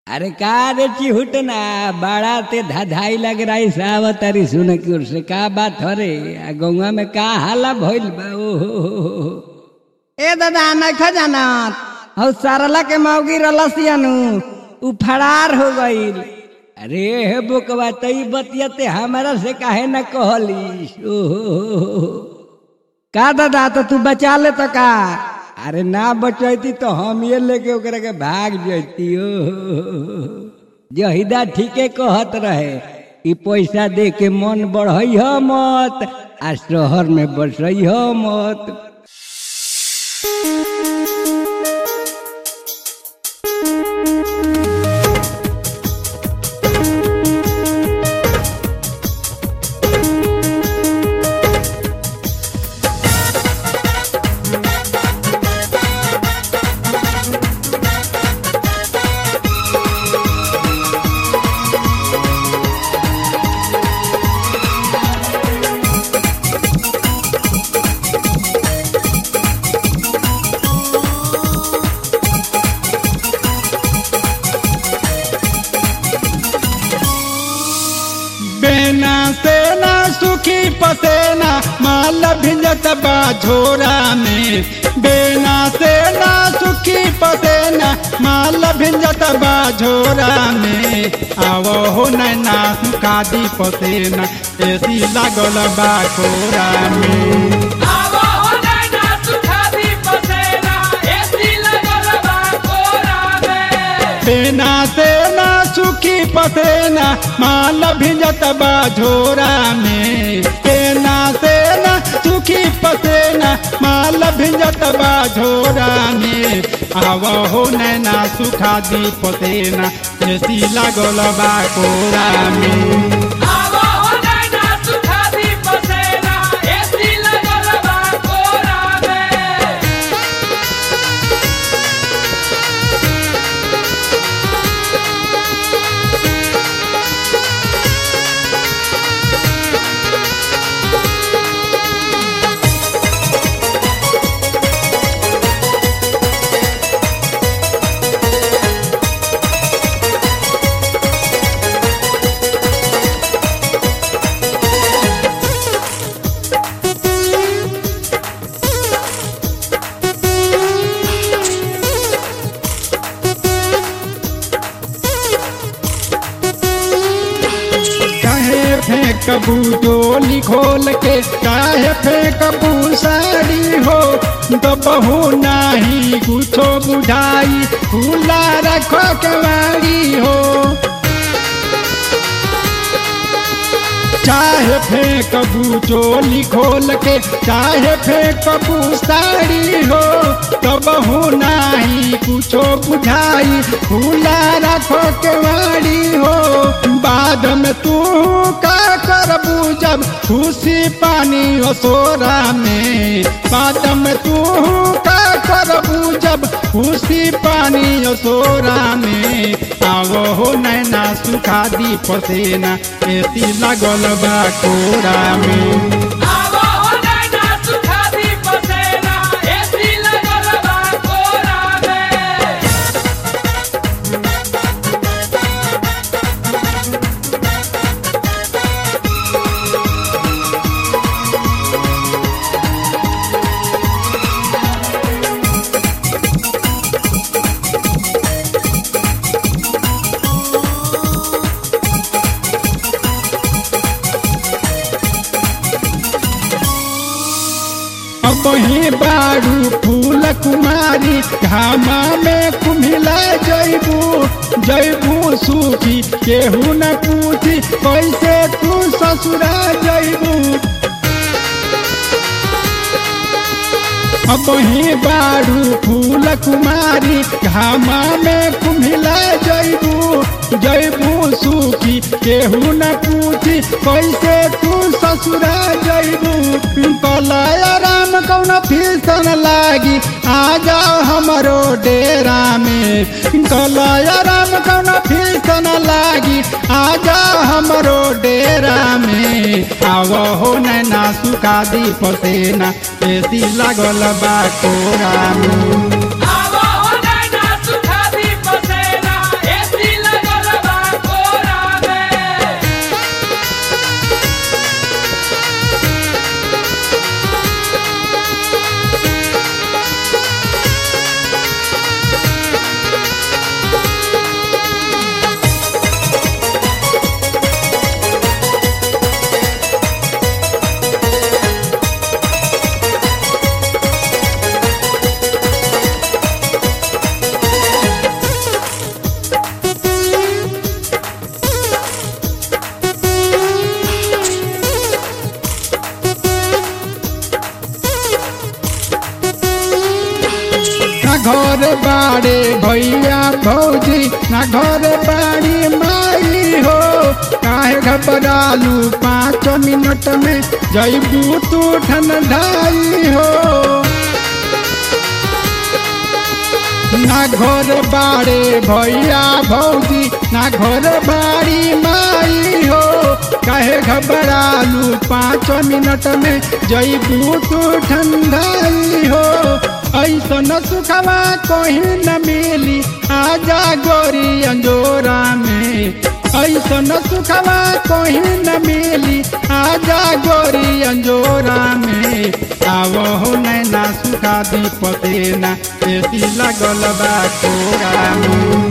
अरे का रे चिहुट ना बड़ा ते धधाई लग रही सावत तारी सुन की ओर से का बात हो रे आ गौवा में का हाला भइल बा ओ हो हो हो हो। ए दादा नखा जानत हौ सरला के मौगी रलसियनु उ फरार हो गईल अरे हे बुकवा तई बतियते हमारा से काहे न कहली ओ हो हो हो हो। का दादा तो तू बचा ले तो का अरे ना बचैती तो हम ये लेके ओकरा के भाग जैती ओ जहिदा ठीके कहत रहे ई पैसा दे के मन बढ़ई हो मत आ शहर में बसई हो मत बेना सेना सुखी पसेना माल भिंजत बा झोरा में बेना सेना सुखी पसेना माल भिंजत बा झोरा में आवो हो नैना कादी पसेना एसी लागल बा कोरा में आवा हो नैना सुखादी पसेना एसी लगल बा कोरा में बेना सेना सुखी पसेना माल भिंजत बा झोरा में बेना सेना सुखी पसेना माल भिंजत बा झोरा में आव हो नैना सुखा दी पसेना एसी लागल बा कोरा में आवा हो नैना सुखादी पसेना एसी लगल बा कोरा में काहे फेंकबू डोली खोल के काहे फेंकबू साड़ी हो दबहू नाही कुछो बुझाई खुला रखो केवाड़ी हो चाहे फेंकबू चोली खोल के चाहे फेंकबू साड़ी हो तब हो नाही कुछो बुझाई खुला रखो केवाड़ी हो बाद में तू का करबू जब खुशी पानी असोरा में बाद में तू का करबू जब खुशी पानी असोरा में आवो हो नैना सुखा दी पसेना एसी लागल बा कोरा में आवा हो नैना सुखादी पसेना एसी लगल बा कोरा में अब ही बारू फूल कुमारी घामा में कुमिला जैबू जैबू सूखी केहू न पूछी कैसे तू ससुरा जैबू अब ही बारू फूल कुमारी घामा में कुमिला जैबू जैबू सूखी केहू न पूछी कैसे तू ससुरा जैबू कलय राम कौन फीसन लागी आ जाओ हमरो डेरा में कलय राम कौन फीसन लागी आ जाओ हमरो डेरा में आवो हो नैना सुखा दी पसेना एसी लागल बा कोरा में आवा हो नैना सुखादी पसेना एसी घर बाड़े भैया भौजी ना घर बाड़ी माई हो काहे घबरालू पाँच मिनट में जैबू तू ठंडाई हो ना घर बाड़े भैया भौजी ना घर बाड़ी माई हो काहे घबरालू पाँच मिनट में जैबू तू ठंडाई हो ऐसा न सुखवा कहीं न मिली आजा गोरी अंजोरा में ऐसा न सुखवा कहीं न मिली आजा गोरी अंजोरा में आवो हो नैना सुखा दी पतेना एसी लगल बा कोरा में